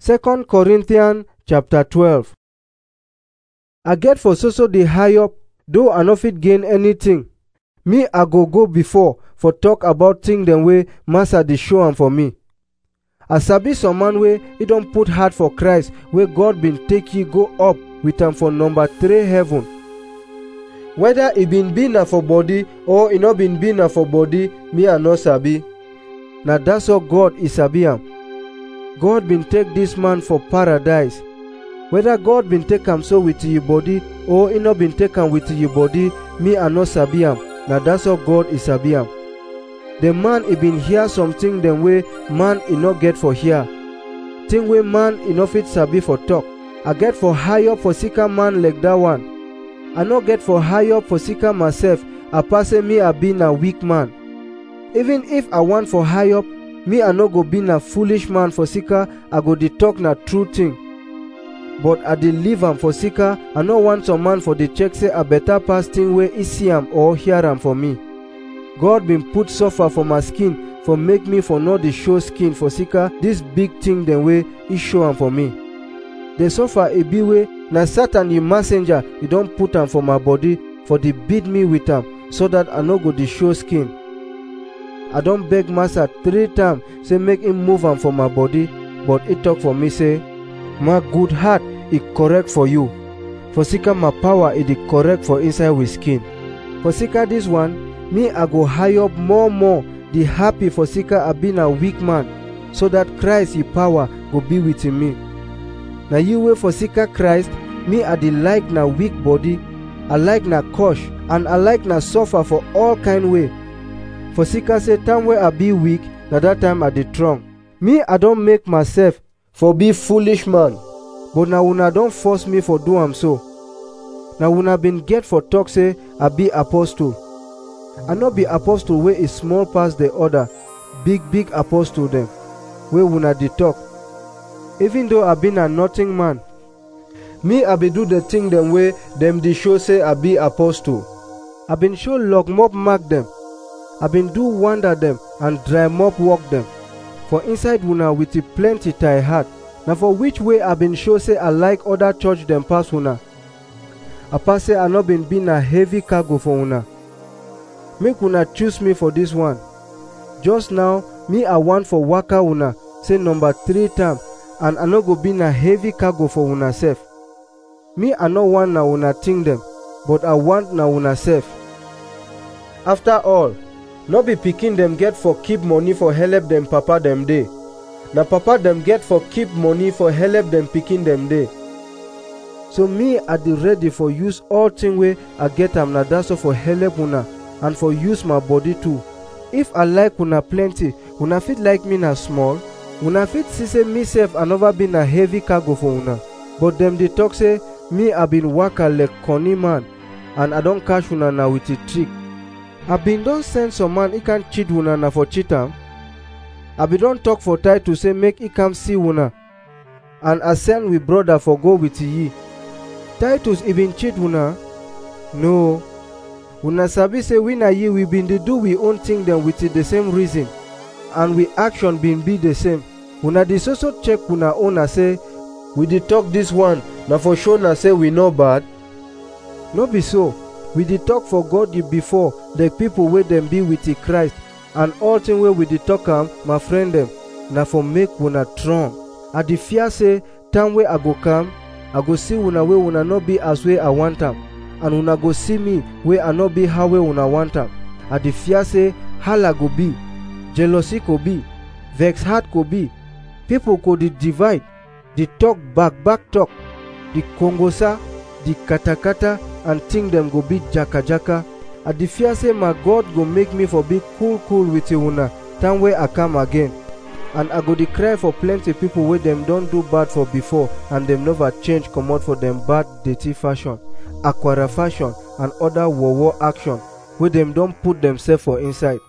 2 Corinthians chapter 12 I get for so so dey high up, though I no fit gain anything. Me I go go before for talk about thing dem wey Master dey show am for me. I sabi some man wey e don put heart for Christ wey God bin take ye go up with am for number three heaven. Whether e bin be na for body or e no bin be na for body, me I no sabi. Na that's all God e sabi am. God bin take dis man for paradise. Whether God bin take am so with ye body or e no bin take am with ye body, me I no sabi am. Na that's all God e sabi am. The man e bin hear something dem wey man e no get for hear. Thing wey man e no fit sabi for talk. I get for high up for sika man like that one. I no get for high up for sika myself, apart say me I be na weak man. Even if I want for high up, me I no go be na foolish man for sika I go dey talk na true thing. But I dey leave am for sika I no want some man for dey check say I better pass thing wey e see am or hear am for me. God bin put suffer for my skin for make me for no dey show skin for sika dis big thing dem wey e show am for me. The suffer e be wey na Satan the messenger e don put am for my body for dey beat me with am so that I no go dey show skin. I don beg master three times say make him move am for my body but he talk for me say my good heart e correct for you for sika my power e dey correct for inside with skin. For sika dis one me I go high up more more dey happy for sika I be na weak man so that Christ e power go be with me. Na you wey for sika Christ me I dey like na weak body, I like na cush and I like na suffer for all kind way. For sika say time wey I be weak na that time I dey strong. Me I don make myself for be foolish man but na una don force me for do am so. Na una bin get for talk say I be apostle. I no be apostle wey e small pass the other big big apostle dem wey una dey talk. Even though I be na nothing man, me I be do the thing dem wey dem dey show say I be apostle. I been show log mop mark dem. I been do wonder dem and dry mop work dem. For inside una with a plenty tie heart. Na for which way I been show say I like other church dem pass una. Apart say I no been be na heavy cargo for una. Make una choose me for this one. Just now, me I want for waka una say number three time and I no go be na heavy cargo for una sef. Me I no want na una thing dem, but I want na una sef. After all, no be pikin dem get for keep money for helep dem papa dem dey. Na papa dem get for keep money for helep dem pikin dem dey. So me I dey ready for use all thing wey I get am na that's all for helep una and for use my body too. If I like una plenty, una fit like me na small. Una fit see say me sef I never been na heavy cargo for una. But dem dey talk say me I been waka like corny man and I don catch una na with a trick. I been don send some man e can cheat una na for cheat am. I been don talk for title say make e come see una and I send we brother for go with ye. Titus e been cheat una? No. Una sabi say we na ye we been dey do we own thing dem with the same reason and we action been be the same. Una dey so so check una own say we dey talk this one na for show na say we no bad? No be so. We dey talk for God you before the people wey dem be with the Christ and all thing wey we dey talk am my friend dem na for make una strong. I dey fear say time wey I go come I go see una wey una no be as wey I want am and una go see me wey I no be how wey una want am. I dey fear say hala go be, jealousy go be, vex heart go be, people go dey divide, dey talk back back talk, the kongosa, the katakata and thing dem go be jaka jaka. I dey fear say my God go make me for be cool cool with una time wey I come again. and I go dey cry for plenty people wey dem don do bad for before and dem never change comot for dem bad dirty fashion, aquara fashion and other wowo action wey dem don put themselves for inside.